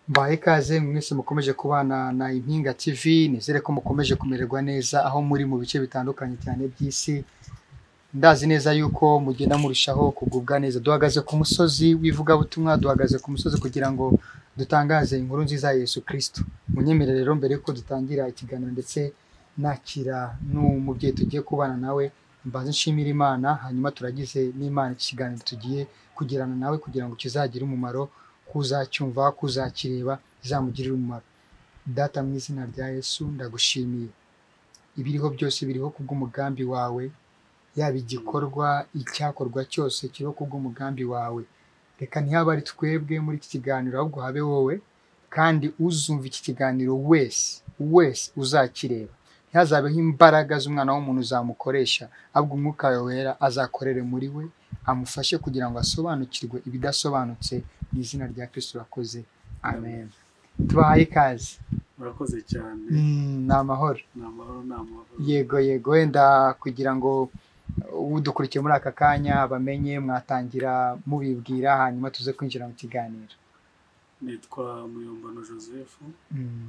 Mbahaye ikaze mwese mukomeje kubana na Impinga TV nizere ko mukomeje kumererwa neza aho muri mu bice bitandukanye cyane by'isi ndazi neza yuko mugenda murushaho kugubwa neza duhagaze ku musozi w'ivugabutumwa duhagaze ku musozi kugira ngo dutangaze inkuru nziza ya Yesu Kristo munyemerere rero mbere yuko dutangira ikiganiro ndetse nakira n'umubyeyi tugiye kubana nawe mbanze nshimire Imana hanyuma turagize n'Imana iki kiganiro tugiye kugirana nawe kugira ngo kizagire umumaro kuzacyumva kuzakireba bizamugirire umumaro data mu izina rya Yesu ndagushimiye ibiriho byose biriho kubw'umugambi wawe yaba igikorwa icyakorwa cyose kiriho kubw'umugambi wawe reka ntihabe ari twebwe muri iki kiganiro ahubwo habe wowe kandi uzumva iki kiganiro wese wese uzakireba ntihazabeho imbaraga z'umwana w'umuntu zamukoresha ahubwo umwuka wawe wera azakorere muri we amufashe kugira ngo asobanukirwe ibidasobanutse mu izina rya Kristo urakoze amen tubahaye ikaze murakoze cyane Mm, ni amahoro ni amahoro ni amahoro yego yego wenda kugira ngo udukurikiye muri aka kanya bamenye mwatangira mubibwira hanyuma tuze kwinjira mu kiganiro nitwa muyombano joseph Mm,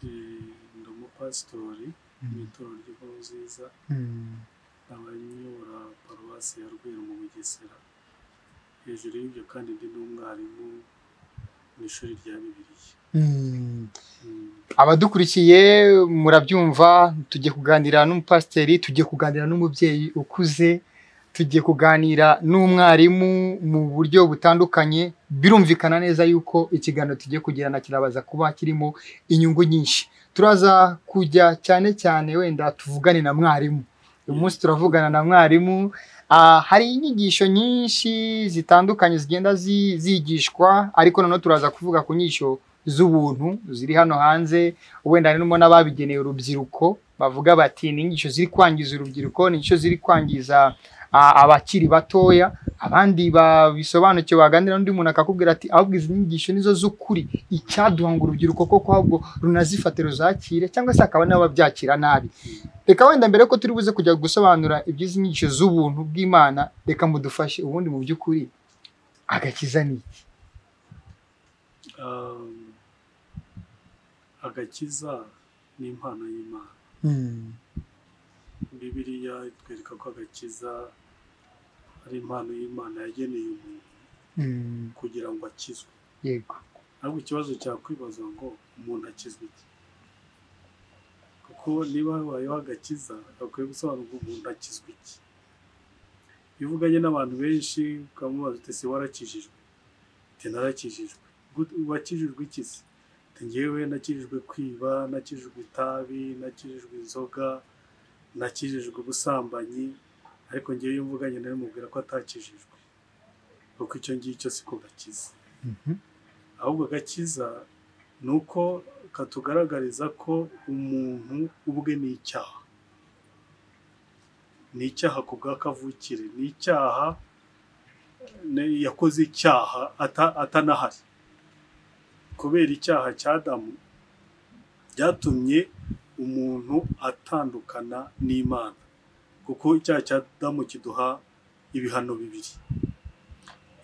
eh, ndi umupasitori mu mm, itorero ry'inkuru nziza mm, nkaba nyobora paruwasi ya rweru mu bugesera hejuru y'ibyo kandi ndi n'umwarimu mu ishuri rya bibiliya mm. Mm, abadukurikiye murabyumva tugiye kuganira n'umupasiteri tugiye kuganira n'umubyeyi ukuze tugiye kuganira n'umwarimu mu buryo butandukanye birumvikana neza yuko ikiganiro tugiye kugirana kirabaza kuba kirimo inyungu nyinshi turaza kujya cyane cyane wenda tuvugane na mwarimu uyu munsi turavugana na mwarimu Ah, hari inyigisho nyinshi zitandukanye zigenda zi- zigishwa ariko noneho turaza kuvuga ku nyigisho z'ubuntu ziri hano hanze wenda harimo n'ababigeneye urubyiruko bavuga bati ni inyigisho ziri kwangiza urubyiruko ni inyigisho ziri kwangiza ah, abakiri batoya abandi babisobanukiwe baganira n'undi muntu akakubwira ati ahubwo izi nyigisho nizo z'ukuri icyaduha ngo urubyiruko koko ahubwo runazifate ruzakire cyangwa se hakaba n'abo babyakira nabi reka wenda mbere ko turi buze kujya gusobanura iby'izi nyigisho z'ubuntu bw'imana reka mudufashe ubundi mu by'ukuri agakiza ni iki um, agakiza ni impano y'imana Mm, bibiliya itwereka ko agakiza ari impano y'imana yageneye umuntu mm, kugira ngo akizwe yego ariko ikibazo cyakwibaza ngo umuntu akizwa iki kuko niba habayeho agakiza gakwiye gusobanurwa umuntu akizwa iki iyo uvuganye n'abantu benshi ukamubaza uti ese warakijijwe uti narakijijwe Gute- wakijijwe iki se uti ngewe nakijijwe kwiba nakijijwe itabi nakijijwe inzoga nakijijwe ubusambanyi ariko ngewe iyo mvuganye nawe mubwira ko atakijijwe kuko icyo ngicyo siko gakiza Mhm, ahubwo agakiza ni uko katugaragariza ko umuntu ubwe ni icyaha ni icyaha ku bwa kavukire ni icyaha ne- yakoze icyaha ata- atanahari kubera icyaha cya adamu byatumye umuntu atandukana n'imana kuko icyaha cya adamu kiduha ibihano bibiri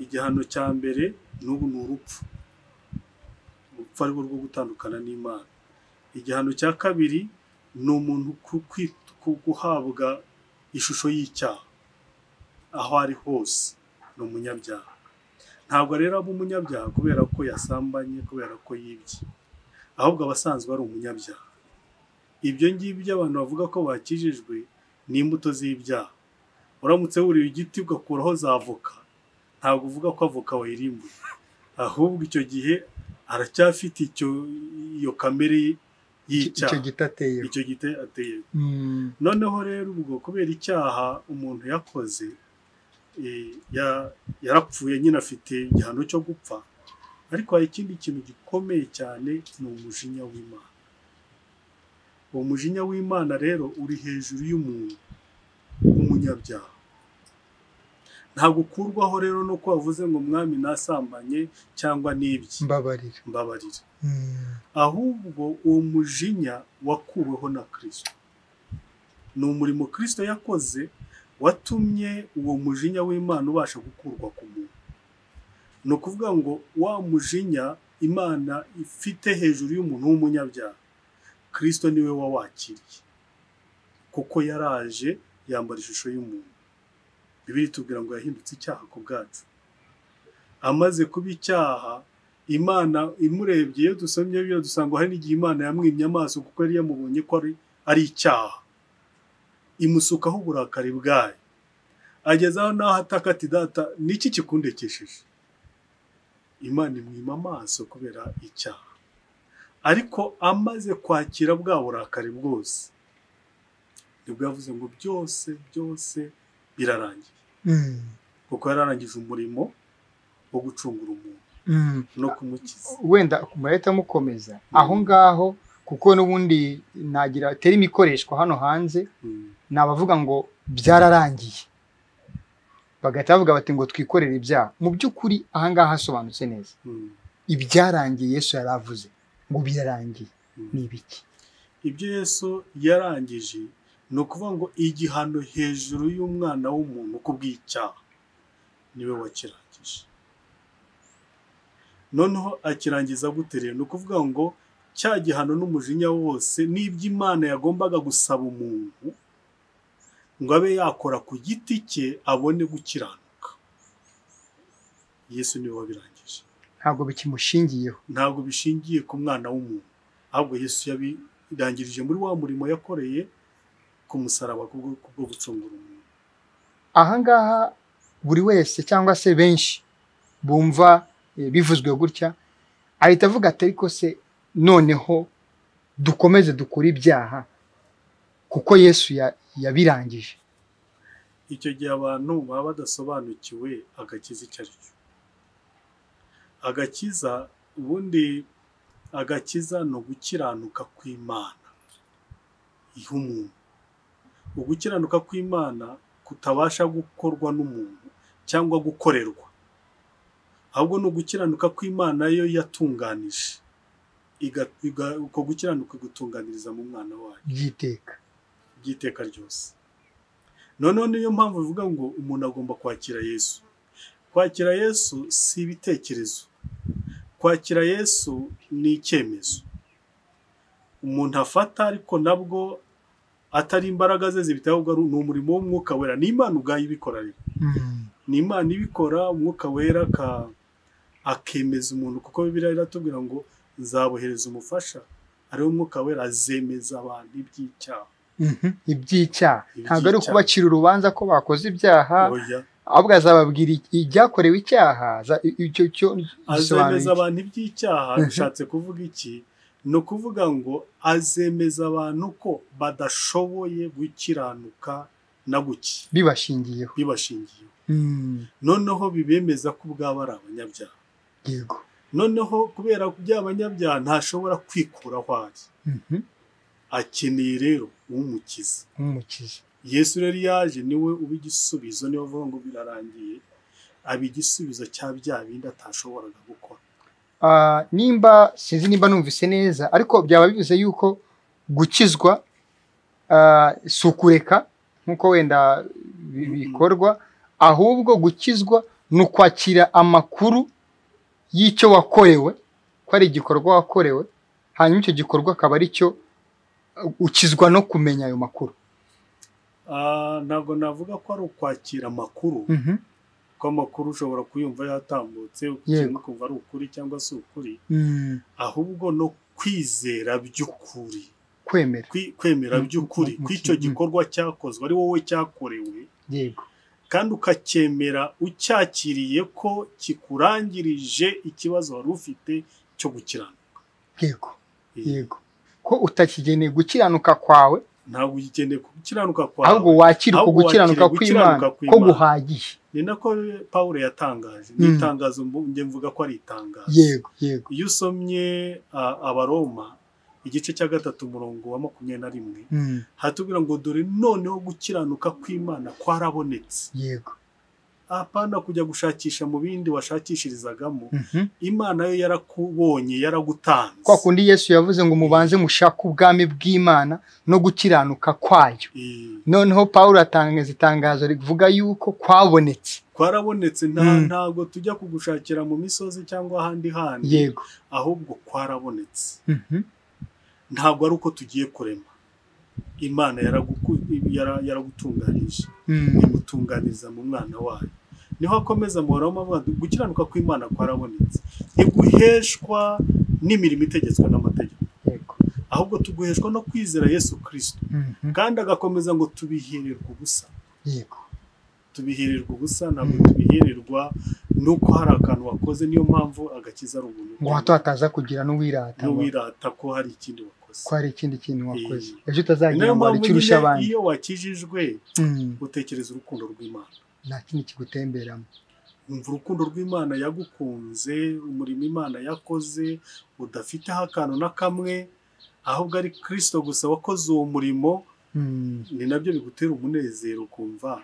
igihano cya mbere ni ubu ni urupfu urupfu ari rwo rwo gutandukana n'imana igihano cya kabiri ni umuntu ku- kwi- ku- guhabwa ishusho y'icyaha aho ari hose ni umunyabyaha ntabwo rero aba umunyabyaha kubera ko yasambanye kubera ko yibye ahubwo aba asanzwe ari umunyabyaha ibyo ngibyo abantu bavuga ko bakijijwe ni imbuto z'ibyaha uramutse wuriye igiti ugakuraho za avoka ntabwo uvuga ko avoka wayirimbuye ahubwo icyo gihe aracyafite icyo iyo kamere ye icyo y'icyaha giti ateyeho icyo gite ateye Mm, noneho rero ubwo kubera icyaha umuntu yakoze eh, ya- yarapfuye nyine afite igihano cyo gupfa ariko hari ikindi kintu gikomeye cyane ni umujinya w'imana uwo mujinya w'imana rero uri hejuru y'umuntu w'umunyabyaha ntabwo ukurwaho rero no ko wavuze ngo mwami nasambanye cyangwa n'ibye mbabarira mbabarira Mm, ahubwo uwo mujinya wakuweho na kirisito ni umurimo kirisito yakoze watumye uwo mujinya w'imana ubasha gukurwa ku muntu ni ukuvuga ngo wa mujinya imana ifite hejuru y'umuntu w'umunyabyaha kirisito niwe wawakiriye kuko yaraje yambara ishusho y'umuntu bibiri tubwira ngo yahindutse icyaha ku bwacu amaze kuba icyaha imana imurebye iyo dusomye biyo dusanga hari n'igihe imana yamwimye amaso kuko yari yamubonye ko ari icyaha imusukaho uburakari bwayo agezaho n'aho ataka ati data niki kikundekesheje imana imwima amaso kubera icyaha ariko amaze kwakira bwa burakari bwose nibwo yavuze ngo byose byose birarangiye kuko yararangije umurimo wo gucungura umuntu no kumukiza wenda murahita mukomeza aho ngaho kuko n'ubundi nagira terima ikoreshwa hano hanze Mm. ni abavuga ngo byararangiye bagahita bavuga bati ngo twikorere ibyaha mu by'ukuri aha ngaha hasobanutse neza Mm. ibyarangiye yesu yari avuze ngo birarangiye Mm. ni ibiki ibyo yesu yarangije ni ukuvuga ngo igihano hejuru y'umwana w'umuntu ku bw'icyaha niwe wakirangije noneho akirangiza gute rero ni ukuvuga ngo cya gihano n'umujinya wose n'ibyo imana yagombaga gusaba umuntu ngo abe yakora ku giti cye abone gukiranuka yesu niwe wabirangije ntabwo bikimushingiyeho ntabwo bishingiye ku mwana w'umuntu ahubwo yesu yabirangirije muri wa murimo yakoreye ku musaraba kubwo- kubwo gucungura umuntu aha ngaha buri wese cyangwa se benshi bumva eh, bivuzwe gutya ahita avuga ati ariko se noneho dukomeze dukore ibyaha kuko yesu ya- yabirangije icyo gihe abantu baba badasobanukiwe agakiza icyo ari cyo agakiza ubundi agakiza ni ugukiranuka kw'imana ih'umuntu ugukiranuka kw'imana kutabasha gukorwa n'umuntu cyangwa gukorerwa ahubwo ni ugukiranuka kw'imana yo yatunganije Iga- iga- uko gukiranuka gutunganiriza mu mwana wayo by'iteka by'iteka ryose noneho niyo mpamvu bivuga ngo umuntu agomba kwakira yesu kwakira yesu si ibitekerezo kwakira yesu ni icyemezo umuntu afata ariko nabwo atari imbaraga ze zibitaho ahubwo ari- ni umurimo w'umwuka wera ni imana ubwayo ibikora rero ni imana ibikora umwuka wera aka- akemeza umuntu kuko bibiliya iratubwira ngo nzabohereza umufasha ariwe mwuka wera azemeza abantu iby'icyaha Mhm. iby'icyaha ntabwo ari Iby'icyaha. ukubacira urubanza ko bakoze ibyaha Oya. ahubwo azababwira iki- ibyakorewe icyaha za- icyo cyo azemeza gisobanura iki? abantu iby'icyaha Mhm. bishatse kuvuga iki ni ukuvuga ngo azemeza abantu ko badashoboye gukiranuka na guki bibashingiyeho bibashingiye Mm. noneho bibemeza ko ubwabo ari abanyabyaha yego noneho kubera by'abanyabyaha ntashobora kwikuraho ari Mhm. akeneye rero umukiza nk'umukiza yesu rero yaje niwe uba igisubizo niwe avuga ngo birarangiye aba igisubizo cya bya bindi atashoboraga gukora Ah, nimba sinzi nimba numvise neza ariko byaba bivuze yuko gukizwa ah, si ukureka nk'uko wenda bi- Mhm. bikorwa ahubwo gukizwa ni ukwakira amakuru y'icyo wakorewe ko ari igikorwa wakorewe hanyuma icyo gikorwa akaba ari cyo uh, ukizwa no kumenya ayo makuru Ah, ntabwo navuga ko ari ukwakira amakuru ko amakuru ushobora kuyumva yatambutse Yego. ukintu ukumva ari ukuri cyangwa si ukuri ahubwo no kwizera by'ukuri kwemera Kwi- kwemera Mm, by'ukuri mm, mm, kw'icyo mm. gikorwa cyakozwe ari wowe cyakorewe yego kandi ukacyemera ucyakiriye ko kikurangirije ikibazo wari ufite cyo gukiranuka yego Iyi. yego ko utakigeneye gukiranuka kwawe ntabwo ugikeneye gukiranuka ahubwo kwawe wakira uko ahubwo gukiranuka wakira kw'imana gukiranuka ko kw'Imana. guhagije ni nako pawulo yatangaje Mm. ni itangazo mbu- njye mvuga ko ari itangazo yego yego iyo usomye a- abaroma igice cya gatatu umurongo wa makumyabiri na rimwe hatubwira ngo dore noneho gukiranuka kw'imana kwarabonetse yego apana kujya gushakisha mu bindi washakishirizagamo Mhm. imana yo yarakubonye yaragutanze kwa kundi yesu yavuze ngo mubanze mushake ubwami bw'imana no gukiranuka kwayo Eh, noneho pawulo atangaza itangazo rivuga yuko kwabonetse kwarabonetse nta- Mm. ntago tujya kugushakira mu misozi cyangwa ahandi handi yego ahubwo kwarabonetse Mhm. ntabwo ari uko tugiye kurema imana yaraguku- yara- yaragutunganyije Mm. imutunganiza mu mwana wayo niho akomeza mu Waroma avuga ati, gukiranuka kw'imana kwarabonetse ntiguheshwa n'imirimo itegetswe n'amategeko yego ahubwo tuguheshwa no kwizera yesu kirisito Mhm. kandi agakomeza ngo tubihererwe ubusa yego tubihererwa ubusa ntabwo Mm. tubihererwa nuko hari akantu wakoze niyo mpamvu agakiza ari ubuntu ngo hato hataza kugira n'uwirata ngo n'uwirata ko hari ikindi wakoze ko hari ikindi kintu wakoze Eh. ejo utazagira niyo ngo hari mpamvu icyo urusha nyine abandi iyo wakijijwe Mm. utekereza urukundo rw'imana nta kindi kigutemberamo wumva urukundo rw'imana yagukunze umurimo imana yakoze udafiteho akantu na kamwe ahubwo ari kirisito gusa wakoze uwo murimo Mm. ni nabyo bigutera umunezero ukumva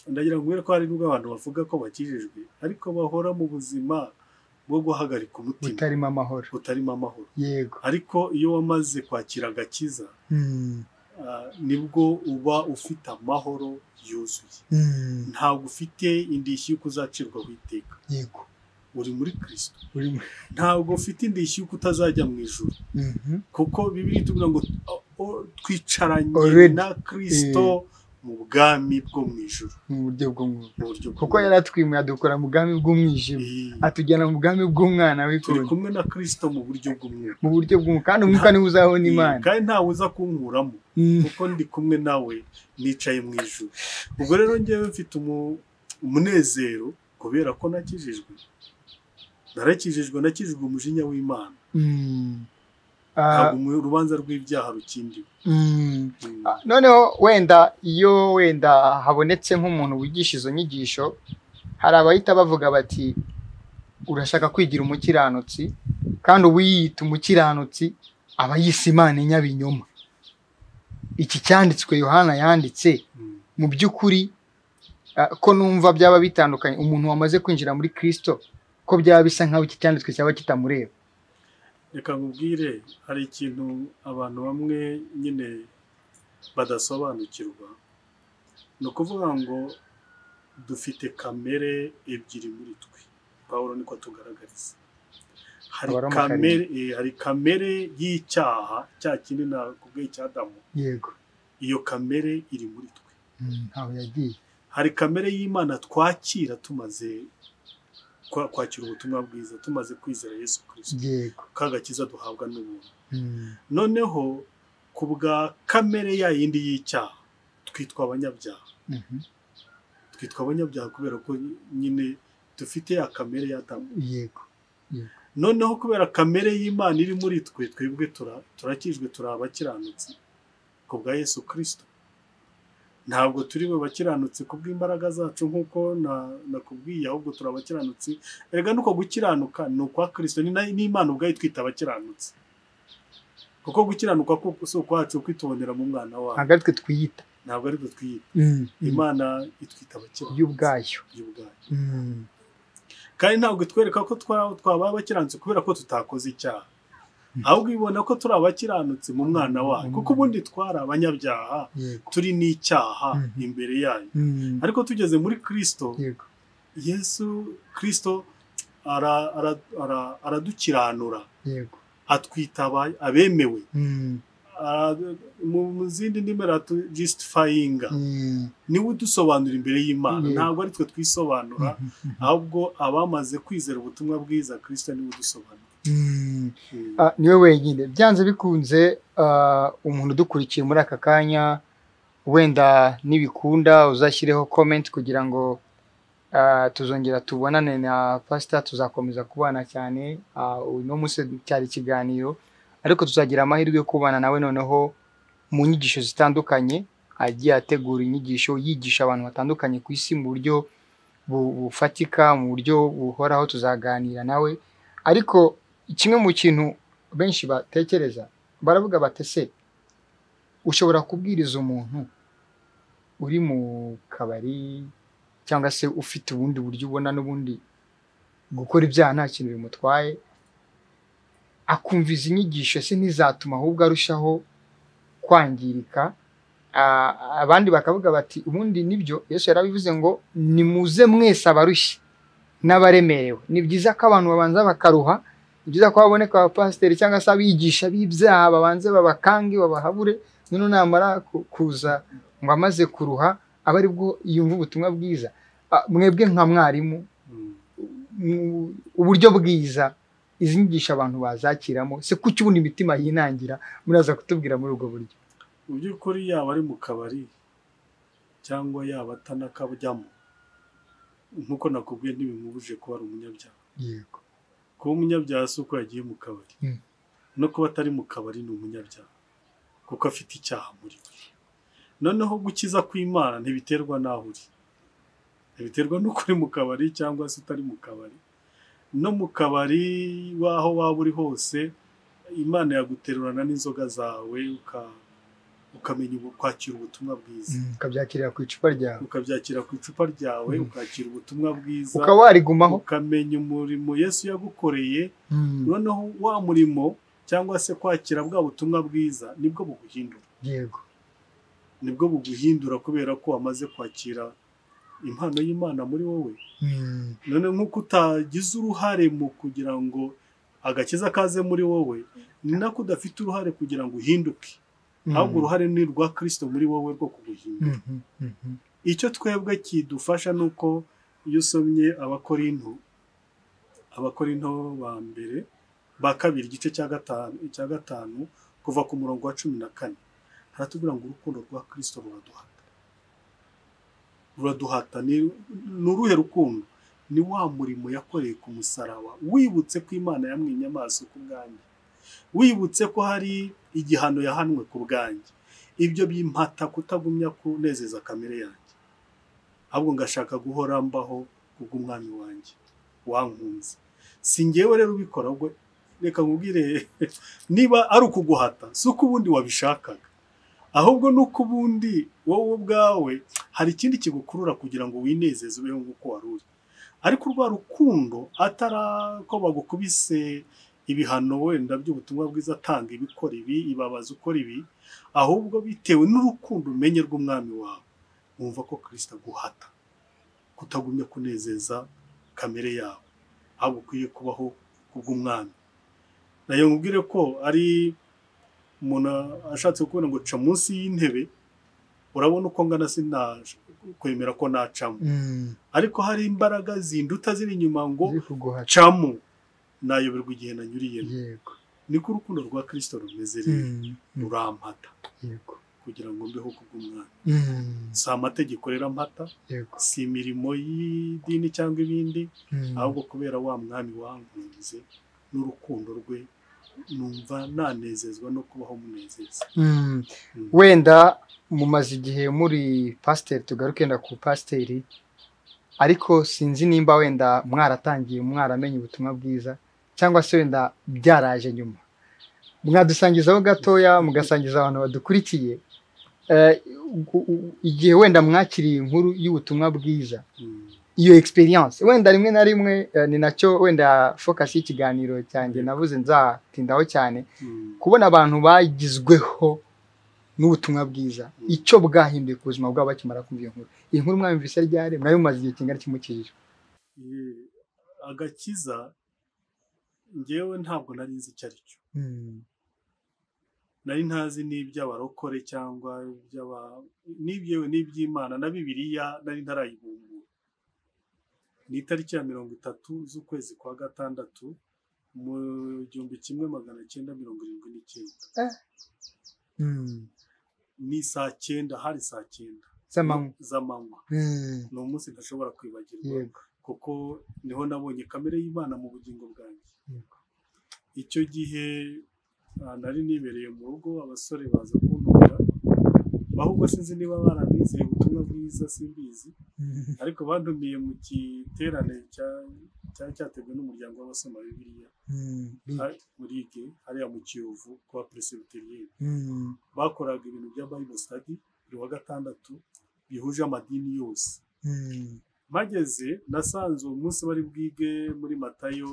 ndagira ngo ubere ko hari nubwo abantu bavuga ko bakijijwe ariko bahora mu buzima bwo guhagarika umutima butarimo amahoro butarimo amahoro yego ariko iyo wamaze kwakira agakiza Mm. ah, nibwo uba ufite amahoro yuzuye Mm. ntabwo ufite indishyi y'uko uzacirwaho iteka yego uri muri kirisito Uri mu- ntabwo ufite indishyi y'uko utazajya mu ijuru Mhm. kuko bibiri tuvuga ngo o- o- twicaranye Already. na kirisito mu bwami bwo mu ijuru mu buryo bw'umwuka mu buryo bw'umwuka. kuko yaratwimwe adukura mu bwami bw'umwijima Eh, atujyana mu bwami bw'umwana turi w'ikunda kumwe na kirisito mu buryo bw'umwuka mu buryo bw'umwuka kandi umwuka niwe uzaho Eh, n'imana kandi ntawe uza kunkuramo Mm. kuko ndi kumwe nawe nicaye mu ijuru ubwo rero ngewe mfite umu- umunezero kubera ko nakijijwe narakijijwe nakijijwe umujinya w'imana Mm. Ah, ntabwo umu- urubanza rw'ibyaha rukindiwe mm. Mm. Ah, noneho wenda iyo wenda habonetse nk'umuntu wigisha izo nyigisho hari abahita bavuga bati urashaka kwigira umukiranutsi kandi uwiyita umukiranutsi aba yise imana inyabinyoma iki cyanditswe yohana yanditse Mm. mu by'ukuri ah, ko numva byaba bitandukanye umuntu wamaze kwinjira muri kirisito ko byaba bisa nk'aho iki cyanditswe cyaba kitamureba reka nkubwire hari ikintu abantu bamwe nyine badasobanukirwa ni ukuvuga ngo dufite kamere ebyiri muri twe pawulo niko atugaragariza hari Abaroma kamere eh, hari kamere y'icyaha cya kindi nakubwiye cya adamu yego iyo kamere iri muri twe Mm, ntaho yagiye hari kamere y'imana twakira tumaze kwa- kwakira ubutumwa bwiza tumaze kwizera yesu kirisito yego kagakiza duhabwa n'ubuntu Mm, noneho ku bwa kamere ya yindi y'icyaha twitwa abanyabyaha mhm, twitwa abanyabyaha kubera ko nyine dufite ya kamere ya Adamu yego noneho kubera kamere y'imana iri muri twe twebwe tura- turakijwe turi abakiranutsi ku bwa yesu kirisito ntabwo turi we bakiranutsi ku bw'imbaraga zacu nk'uko na- nakubwiye ahubwo turi abakiranutsi erega nuko gukiranuka ni ukwa kirisito ni na- n'imana ubwayo itwita abakiranutsi kuko gukiranuka ku- si ukwacu kwitubonera mu mwana wawe ntabwo ari twe twiyita ntabwo ari twe twiyita Mm, mm. imana itwita abakiranutsi y'ubwayo y'ubwayo kandi ntabwo itwereka ko twa- twaba abakiranutsi kubera ko tutakoze icyaha ahubwo ibona ko turi abakiranutsi mu mwana wayo kuko ubundi twari abanyabyaha yego turi n'icyaha Mhm. imbere yayo ariko tugeze muri kirisito yego yesu kirisito ara- ara- ara- aradukiranura yego atwita aba- abemewe Mm, Ara- mu mu zindi ndimi justifayinga mm, niwe udusobanura imbere y'imana Yego. ntabwo ari twe twisobanura ahubwo abamaze kwizera ubutumwa bwiza kirisito niwe udusobanura mm. Mm. Ah, niwe wenyine byanze bikunze ah, umuntu udukurikiye muri aka kanya wenda nibikunda uzashyireho comment kugira ngo ah, tuzongera tubonane na pasita tuzakomeza kubana cyane Ah, uno munsi cyari ikiganiro ariko tuzagira amahirwe yo kubana nawe noneho mu nyigisho zitandukanye agiye ategura inyigisho yigisha abantu batandukanye ku isi mu buryo bu- bufatika mu buryo buhoraho tuzaganira nawe ariko kimwe mu kintu benshi batekereza baravuga bati se ushobora kubwiriza umuntu uri mu kabari cyangwa se ufite ubundi buryo ubona n'ubundi gukora ibyaha nta kintu bimutwaye akumva izi nyigisho se ntizatuma ahubwo arushaho kwangirika Ah, abandi bakavuga bati ubundi nibyo yesu yarabivuze ngo nimuze mwese abarushye n'abaremerewe ni byiza ko abantu babanza bakaruha ni byiza ko haboneka abapasiteri cyangwa se abigisha b'ibyaha babanze babakange babahabure noneho namara ku- kuza ngo amaze kuruha aba ari bwo yumva ubutumwa bwiza Ah, mwebwe nka mwarimu Mm. mu- uburyo bwiza izi nyigisho abantu bazakiramo se kuki ubundi imitima yinangira muraza kutubwira muri ubwo buryo mu by'ukuri yaba ari mu kabari cyangwa yaba atanakajyamo nk'uko nakubwiye ntibimubuje kuba ari umunyabyaha yego kuba umunyabyaha si uko yagiye mu kabari Mm. no kuba atari mu kabari ni umunyabyaha kuko afite icyaha muri we noneho gukiza kw'imana ntibiterwa n'aho uri ntibiterwa n'uko uri mu kabari cyangwa se utari mu kabari no mu kabari w'aho waba uri hose imana yaguterurana n'inzoga zawe uka- ukamenya ubu- kwakira ubutumwa bwiza ukabyakirira ku icupa ryawe ukabyakira ku icupa ryawe Mm. ukakira ubutumwa bwiza ukaba warigumaho ukamenya umurimo yesu yagukoreye Mm, noneho wa murimo cyangwa se kwakira bwa butumwa bwiza nibwo buguhindura yego nibwo buguhindura kubera ko wamaze kwakira impano y'imana muri wowe Mm, none nk'uko utagize uruhare mu kugira ngo agakiza kaze muri wowe ni nako udafite uruhare kugira ngo uhinduke mm, ahubwo uruhare ni urwa kirisito muri wowe rwo kuguhindura mhm, mhm. icyo twebwe kidufasha ni uko iyo usomye abakorinto abakorinto ba mbere ba kabiri igice cya gatanu cya gatanu kuva ku murongo wa cumi na kane haratubwira ngo urukundo rwa kirisito ruraduhata ruraduhata ni ni uruhe rukundo ni wa murimo yakoreye ku musaraba wibutse ko imana yamwimye amaso ku bwanjye wibutse ko hari igihano yahanwe ku bwanjye ibyo bimpata kutagumya kunezeza kamere yanjye ahubwo ngashaka guhora mbaho kubw'umwami wanjye wankunze si ngewe rero ubikora ahubwo reka nkubwire niba ari ukuguhata si uko ubundi wabishakaga ahubwo ni uko ubundi wowe ubwawe hari ikindi kigukurura kugira ngo winezeze ubeho nk'uko wari uri ariko urwa rukundo atari ko bagukubise ibihano wenda by'ubutumwa bwiza tanga ibikora ibi ibabaza ukora ibi ahubwo bitewe n'urukundo umenye rw'umwami wawe wumva ko kirisita aguhata kutagumya kunezeza kamere yawe ahubwo ukwiye kubaho kubw'umwami nayo nkubwire ko ari umuntu ashatse kubona ngo ca munsi y'intebe urabona uko ngana sinakwemera ko nacamo Mm, ariko hari imbaraga zinduta ziri inyuma ngo ziri kuguhata. camo nayoberwa igihe nanyuriyemo yego niko urukundo rwa kirisito rumeze rero Mm, mm, rurampata yego kugira ngo mbeho kubw'umwami Mm, si amategeko rero ampata yego si imirimo y'idini cyangwa ibindi Mm, ahubwo kubera wa mwami wankunze n'urukundo rwe numva nanezezwa no kubaho munezeza mm. Mm. wenda mumaze igihe muri pasiteri tugaruke wenda ku pasiteri ariko sinzi nimba wenda mwaratangiye mwaramenye ubutumwa bwiza cyangwa se wenda byaraje nyuma mwadusangizaho gatoya mugasangiza abantu badukurikiye Eh, u- u- igihe wenda mwakiriye inkuru y'ubutumwa bwiza Mm. iyo experience wenda rimwe na rimwe eh, ni nacyo wenda focus y'ikiganiro cyanjye navuze nzatindaho cyane Mm. kubona abantu bagizweho n'ubutumwa bwiza Mm. icyo bwahinduye ku buzima bwabo bakimara kumva iyo nkuru iyi nkuru mwayumvise ryari mwari mumaze igihe kingana kimukirira Eh, agakiza ngewe ntabwo nari nzi icyo ari cyo nari ntazi n'iby'abarokore cyangwa iby'aba n'ibyewe n'iby'imana na bibiliya nari ntarayibumbura ni itariki ya mirongo itatu z'ukwezi kwa gatandatu mu gihumbi kimwe magana cyenda mirongo irindwi n'icyenda ni saa cyenda hari saa cyenda z'amanywa z'amanywa Mm, ni umunsi ntashobora kwibagirwa yego kuko niho nabonye kamere y'imana mu bugingo bwanjye yego icyo gihe ah, nari nibereye mu rugo abasore baza kuntora ahubwo sinzi niba baranizeye ubutumwa bwiza simbizi Mm, ariko bantumiye mu giterane cya- cyari cyateguwe n'umuryango w'abasoma bibiliya mm, ah, murige hariya mu kiyovu kwa presibiteriyeri mm, bakoraga ibintu bya bible study buri wa gatandatu bihuje amadini yose mm, mpageze nasanze uwo munsi bari bwige muri matayo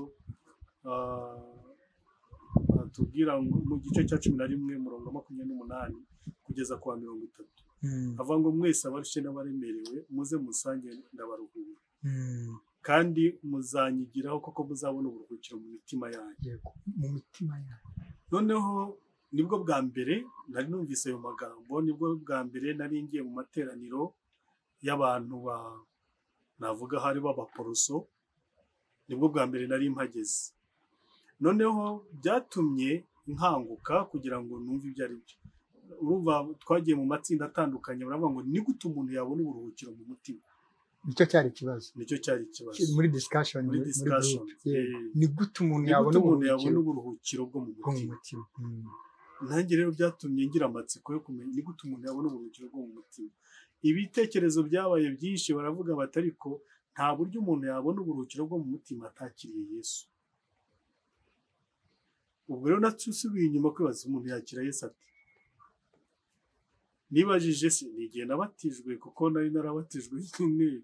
ah, batubwira ngo mu gice cya cumi na rimwe murongo wa makumyabiri n'umunani kugeza ku wa mirongo itatu Mm, avuga ngo mwese abarushye n'abaremerewe muze musange ndabaruhura mm, kandi muzanyigiraho koko muzabona uburuhukiro mu mitima yanyu yego mu mitima yawe noneho nibwo bwa mbere nari numvise ayo magambo nibwo bwa mbere nari ngiye mu materaniro y'abantu ba navuga hari b'abaporoso nibwo bwa mbere nari mpageze noneho byatumye nkanguka kugira ngo numve ibyo ari byo urumva twagiye mu matsinda atandukanye baravuga ngo ni gute umuntu yabona uburuhukiro mu mutima nicyo cyari ikibazo nicyo cyari ikibazo muri discussion Muri muri discussion, group, yego. eh, ni gute umuntu ni yabona gute umuntu yabona uburuhukiro uburuhukiro bwo mu bwo mu mutima mutima Mm, nanjye rero byatumye ngira amatsiko yo kumenya ni gute umuntu yabona uburuhukiro bwo mu mutima ibitekerezo byabaye byinshi baravuga bati ariko nta buryo umuntu yabona uburuhukiro bwo mu mutima atakiriye yesu ubwo rero natusubiye inyuma kwibaza umuntu yakira yesu ate nibajije se nigihe nabatijwe kuko nari narabatijwe nyine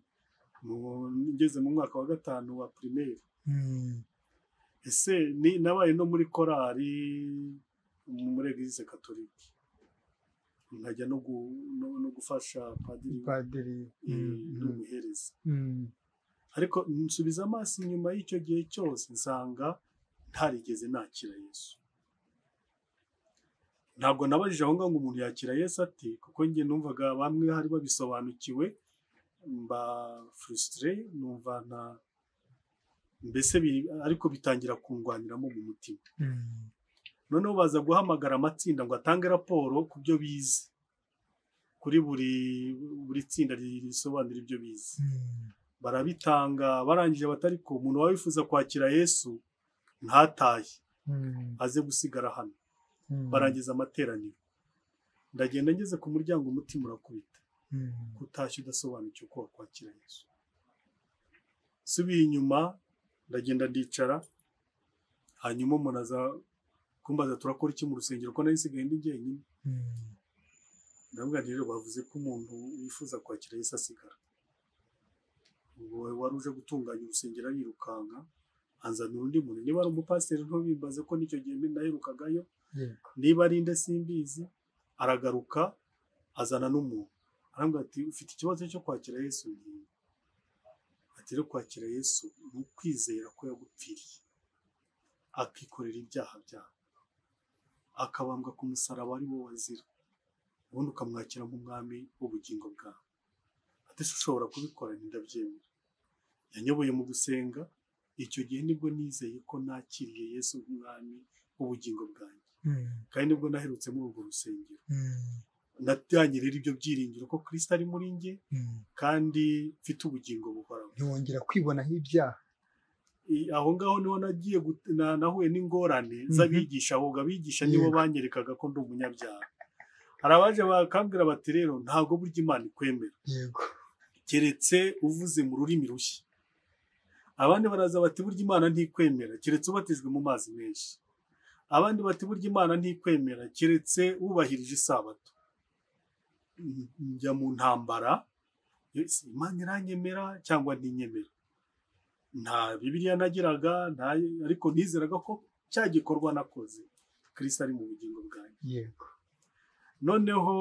mu- ngeze mu mwaka wa gatanu wa primaire mm, ese ni nabaye no muri korali muri eglise katolika nkajya no, gu, no, no gufasha padiri padiri eh, mm, mm, n'umuhereza mm, ariko nsubiza amaso inyuma y'icyo gihe cyose nsanga ntarigeze nakira yesu ntabwo nabajije aho ngaho ngo umuntu yakira yesu ati kuko njye numvaga bamwe hari babisobanukiwe mba furisitire numva nta mbese biri- ariko bitangira kungwaniramo mu mutima mm. noneho baza guhamagara amatsinda ngo atange raporo ku byo bize kuri buri buri tsinda risobanura ibyo bize Mm, barabitanga barangije batariko umuntu waba wifuza kwakira yesu ntatahe mm, aze gusigara hano mm, barangiza amateraniro ndagenda ngeze ku muryango umutima urakubita mm, kutashya udasobanukiwe uko wakwakira yesu subiye inyuma ndagenda ndicara hanyuma umuntu aza kumbaza turakora iki mu rusengero ko nari nsigaye ndi jyenyine mm, ndavuga nti rero bavuze ko umuntu wifuza kwakira yesu asigara ubwo wari uje gutunganya urusengero arirukanka anzanira undi muntu niba ari umupasiteri ntubimbaze ko n'icyo gihe naherukagayo yego niba ari nde simbizi aragaruka azana n'umuntu arambwira ati ufite ikibazo cyo kwakira yesu ntiwe ati rero kwakira yesu ni ukwizera ko yagupfiriye akikorera ibyaha byawe akabambwa ku musaraba ari wo wazira ubundi ukamwakira nk'umwami w'ubugingo bwawe ati se ushobora kubikora ntidabyemera yanyoboye mu gusenga icyo gihe nibwo nizeye ko nakiriye yesu nk'umwami w'ubugingo bwanjye Mm, kandi nibwo naherutse muri urwo rusengero mm, natangiye rero ibyo byiringiro ko kirisita ari muri njye mm. kandi mfite ubugingo buhoraho ntiwongera kwibonaho ibyaha I- aho ngaho niho nagiye gut- na- nahuye n'ingorane z'abigisha ahubwo abigisha nibo Yego. banyerekaga ko ndi umunyabyaha hari abaje bakambwira bati rero ntabwo burya imana ikwemera yego keretse uvuze mu rurimi rushya abandi baraza bati burya imana ntikwemera keretse ubatijwe mu mazi menshi abandi bati burya imana ntikwemera keretse wubahirije isabato N- njya mu ntambara Yes, imana iranyemera cyangwa ntinyemera nta bibiliya nagiraga nta ariko nizeraga ko cya gikorwa nakoze kirisita ari mu bugingo bwanjye yego noneho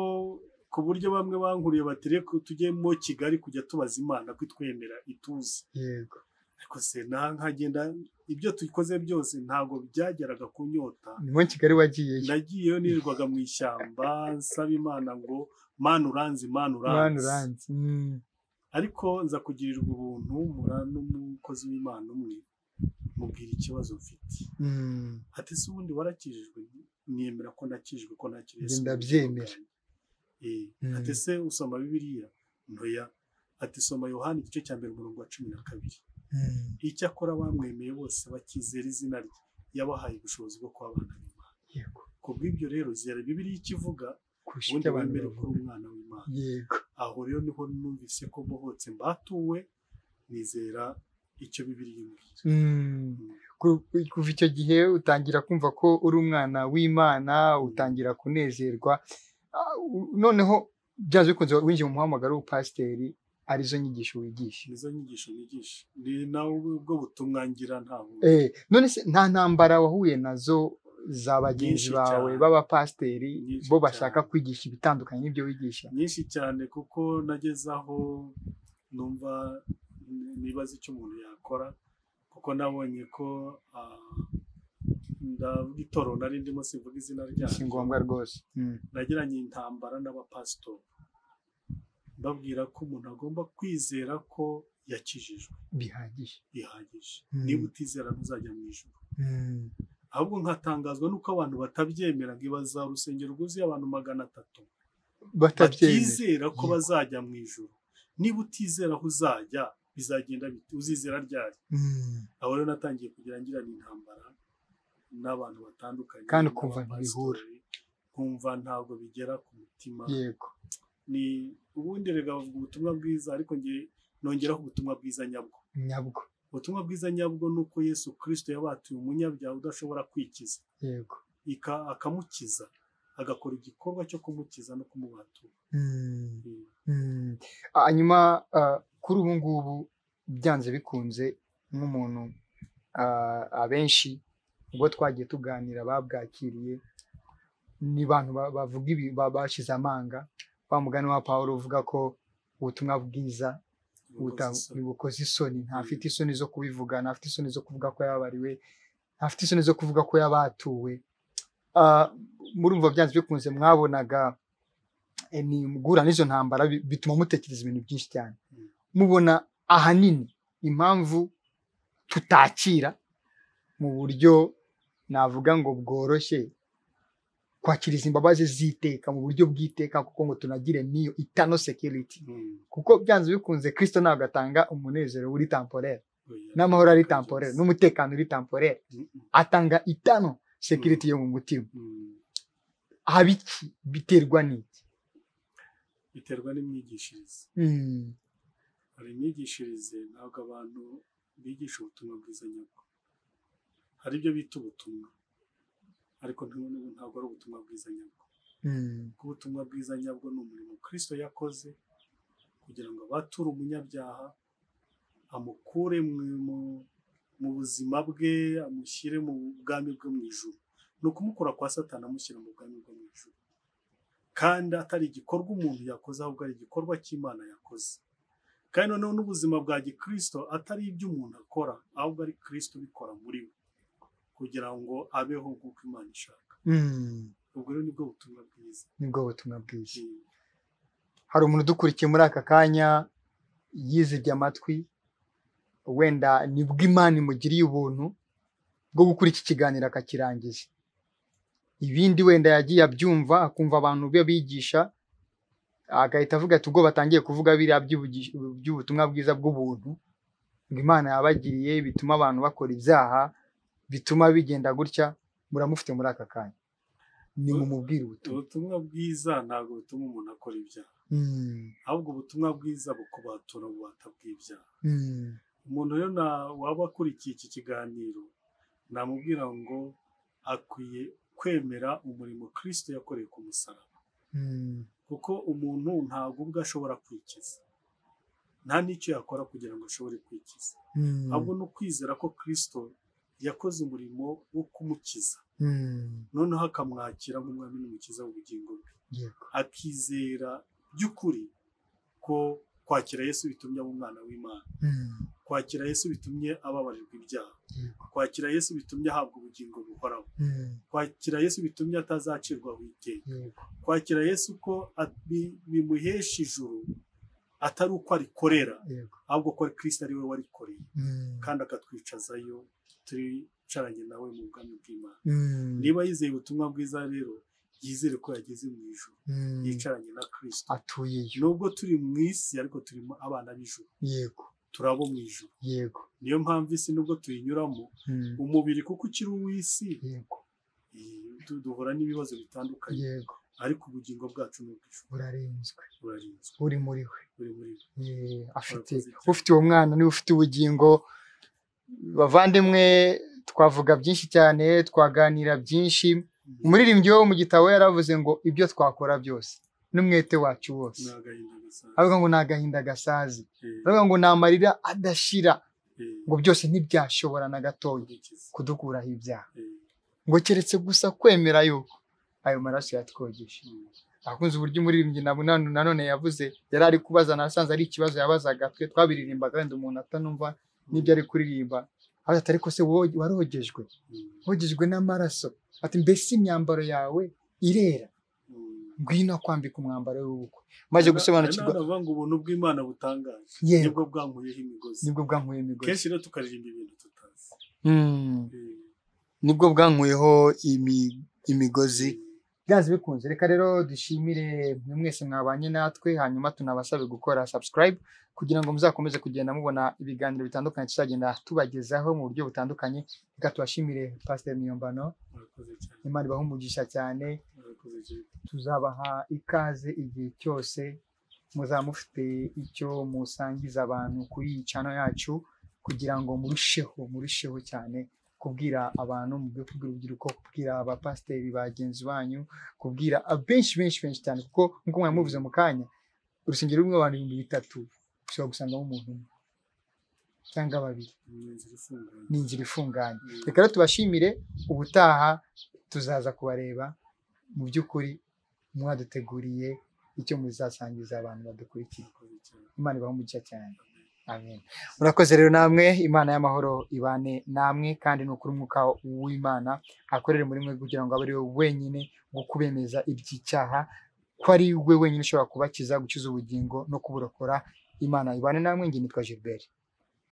ku buryo bamwe bankuriye bati reka tujyemo kigali kujya tubaza imana ko itwemera ituzi yego ariko se na nkagenda ibyo dukoze byose ntabwo byageraga kunyota niwo kigali wagiyeyo nagiyeyo nirirwaga mu ishyamba nsaba imana ngo mana uranzi mana mwana uranzi uranzi Mm, ariko nza kugirirwa ubuntu mura n'umukozi w'imana umwe mubwira ikibazo mfite mm, ati se ubundi warakijijwe niyemera ko nakijijwe ko nakiriye Njye Yesu ndabyemera. Eh, Mm. ati se usoma bibiliya ntoya ati soma yohani igice cya mbere umurongo wa cumi na kabiri mm, icyakora abamwemeye bose bakizera izina rye yabahaye ubushobozi bwo kuba abana b'imana yego ku bw'ibyo rero zera bibiliya ikivuga kurusha ubundi ibyo abantu wemere ko bavuga. uri umwana w'imana yego aho rero niho numvise ko mbohotse mbatuwe nizera icyo bibiliya imbwira Mm, ku- kuva icyo gihe utangira kumva ko uri umwana w'imana utangira kunezerwa Ah, u- noneho byanze bikunze winjiye mu muhamagaro w'ubupasiteri arizo nyigisho wigisha nizo nyigisho nigisha ni nawe ubwo butumwa ngira ntabwo Eh, none se nta ntambara wahuye nazo za bagenzi Nyinshi bawe cyane. b'abapasiteri Nyinshi bo cyane. bashaka kwigisha ibitandukanye n'ibyo wigisha nyinshi cyane kuko nageze aho numva n- nibaza icyo umuntu yakora kuko nabonye ko ah, ndavuga itoro nari ndimo sivuga izina si ryanjye ngombwa rwose Mm. nagiranye intambara n'abapasitori mbabwira ko umuntu agomba kwizera ko yakijijwe bihagije bihagije Mm. niba utizera ntuzajya mu ijoro Mm. ahubwo nkatangazwa n'uko abantu batabyemera ngo ibaza urusengero rwuzuye abantu magana atatu batabyemera batizera ko Yego. bazajya mu ijoro niba utizera aho uzajya bizagenda bite uzizera ryari Mm. aho rero natangiye kugira ngirana intambara n'abantu batandukanye Kandi ukumva ntibihura. n'abapasitori, nkumva ntabwo bigera ku mutima yego ni ubundi rega bavuga ubutumwa bwiza ariko nge nongeraho ubutumwa bwiza nyabwo nyabwo ubutumwa bwiza nyabwo ni uko yesu kirisito yabatuye umunyabyaha udashobora kwikiza yego ika- akamukiza agakora igikorwa cyo kumukiza no kumubatura Mm. Mm. Mm. hanyuma ah, kuri ubu ngubu byanze bikunze nk'umuntu ah, abenshi ubwo twagiye tuganira babwakiriye ni abantu ba- bavuga ibi ba- bashize amanga wa mugani wa Pawulo uvuga ko ubutumwa bwiza buta- bukoze isoni ntafite isoni zo kubivuga ntafite isoni zo kuvuga ko yababariwe ntafite isoni zo kuvuga ko yabatuwe Ah, murumva byanze bikunze mwabonaga eh, ni guhura n'izo ntambara bi- bituma mutekereza ibintu byinshi cyane Mm. mubona ahanini impamvu tutakira mu buryo navuga ngo bworoshye kwakiriza imbabazi z'iteka mu buryo bw'iteka kuko ngo tunagire niyo itano security Mm. kuko byanze bikunze kristo ntabwo atanga umunezero uri tamporere Oya. n'amahoro ari tamporere n'umutekano uri tamporere Mm, atanga itano sekiriti yo mu mutima mm. haba iki biterwa n'iki biterwa n'imyigishirize Mm, hari imyigishirize ntabwo abantu bigisha ubutumwa bwiza nyabwo hari ibyo bita ubutumwa ariko nta- ntabwo ari ubutumwa bwiza nyabwo mm, kuko ubutumwa bwiza nyabwo ni umurimo kirisito yakoze kugira ngo abature umunyabyaha amukure mu- mu- mu buzima bwe amushyire mu bwami bwe mu ijuru ni ukumukura kwa satani amushyira mu bwami bwe mu ijuru kandi atari igikorwa umuntu yakoze ahubwo ari igikorwa cy'imana yakoze kandi noneho n'ubuzima bwa gikirisito atari ibyo umuntu akora ahubwo ari kirisito ubikora muri we kugira ngo abeho nk'uko imana ishaka mm. ubwo rero nibwo butumwa bwiza nibwo butumwa bwiza hari umuntu udukurikiye muri aka kanya yizibye amatwi wenda nibwo imana imugiriye ubuntu bwo gukora iki kiganiro akakirangiza ibindi wenda yagiye abyumva akumva abantu be bigisha agahita avuga ati ubwo batangiye kuvuga biriya by'ubugi- by'ubutumwa bwiza bw'ubuntu ngo imana yabagiriye bituma abantu bakora ibyaha bituma bigenda gutya muramufite muri aka kanya ni mumubwire ubutumwa ubutumwa bwiza ntabwo butuma umuntu akora ibyaha Mm, ahubwo ubutumwa bwiza bukubatura bubata bw'ibyaha mm, umuntu rero na- waba akurikiye iki kiganiro namubwira ngo akwiye kwemera umurimo kirisito yakoreye ku musaraba mm. kuko umuntu ntabwo ubwe ashobora kwikiza nta n'icyo yakora kugira ngo ashobore kwikiza Mm, ahubwo ni ukwizera ko kirisito yakoze umurimo wo kumukiza mm, noneho akamwakira nk'umwami n'umukiza w'ubugingo bwe yego. akizera by'ukuri ko kwakira Yesu bitumye aba umwana w'Imana Mm, kwakira Yesu bitumye ababarirwa ibyaha yego. kwakira Yesu bitumye ahabwa ubugingo buhoraho Mm, kwakira Yesu bitumye atazacirwaho iteka yego. kwakira Yesu ko at- bi- bimuhesha ijuru atari uko arikorera Yego. ahubwo ko Kristo ari we warikoreye Mm, kandi akatwicazayo twicaranye nawe mu bwami bw'Imana mm, niba yizeye ubutumwa bwiza rero yizere ko yageze mu ijuru mm, yicaranye na Kristo atuyeyo nubwo turi mu isi ariko turimo abana b'ijuru yego turi abo mu ijuru yego niyo mpamvu isi nubwo tuyinyuramo Mm, umubiri kuko ukiri uw'isi yego eh, du- duhura n'ibibazo bitandukanye yego ariko ubugingo bwacu ni ubw'ijuru burarinzwe burarinzwe uri muri we buri muri bo Eh, afite Urakoze cyane. ufite uwo mwana niwe ufite ubugingo bavandimwe twavuga byinshi cyane twaganira byinshi umuririmbyi wo mu gitabo yaravuze ngo ibyo twakora byose n'umwete wacu wose ni agahinda aravuga ngo ni agahinda gasazi aravuga ngo ni amarira adashira ngo byose ntibyashobora na gatoya kudukuraho ibyaha ngo keretse gusa kwemera yuko ayo maraso yatwogeshe akunze uburyo umuririmbyi nanone yavuze yari ari kubaza nasanze ari ikibazo yabazaga twe twabiririmbaga wenda umuntu atanumva n'ibyo ari kuririmba ati ariko se wowe warogejwe wogejwe n'amaraso ati mbese imyambaro yawe irera ngwino kwambika umwambaro w'ubukwe maze gusobanukirwa navuga ngo ubuntu bw'imana butangaje Yewe. nibwo bwankuyeho imigozi nibwo bwankuyeho imigozi kenshi rero tukaririmba ibintu tutazi Mm, Eh, nibwo bwankuyeho imi- imigozi byanze bikunze reka rero dushimire mwe mwese mwabanye natwe hanyuma tunabasabe gukora subscribe kugira ngo muzakomeze kugenda mubona ibiganiro bitandukanye tuzagenda tubagezaho mu buryo butandukanye reka tubashimire pasiteri niyombano murakoze cyane imana ibahe umugisha cyane murakoze cyane tuzabaha ikaze igihe cyose muzaba mufite icyo musangiza abantu kuri iyi cano yacu kugira ngo murusheho murusheho cyane kubwira abantu mu byo kubwira urubyiruko kubwira abapasiteri bagenzi banyu kubwira a- benshi benshi benshi cyane kuko nk'uko mwari muvuze mu kanya urusengero rurimo abantu ibihumbi bitatu ushobora gusangamo umuntu umwe cyangwa babiri ni inzira ifunguye ni inzira ifunganye Mm. reka rero tubashimire ubutaha tuzaza kubareba mu by'ukuri mwaduteguriye icyo muzasangiza abantu badukurikiye murakoze cyane imana ibahe umugisha cyane amen murakoze rero namwe imana y'amahoro ibane namwe kandi ni ukuri umwuka w'imana akorere muri mwe kugira ngo abe ari we wenyine wo kubemeza iby'icyaha ko ari we wenyine ushobora kubakiza gukiza ubugingo no kuburokora imana ibane namwe nge nitwa gilbert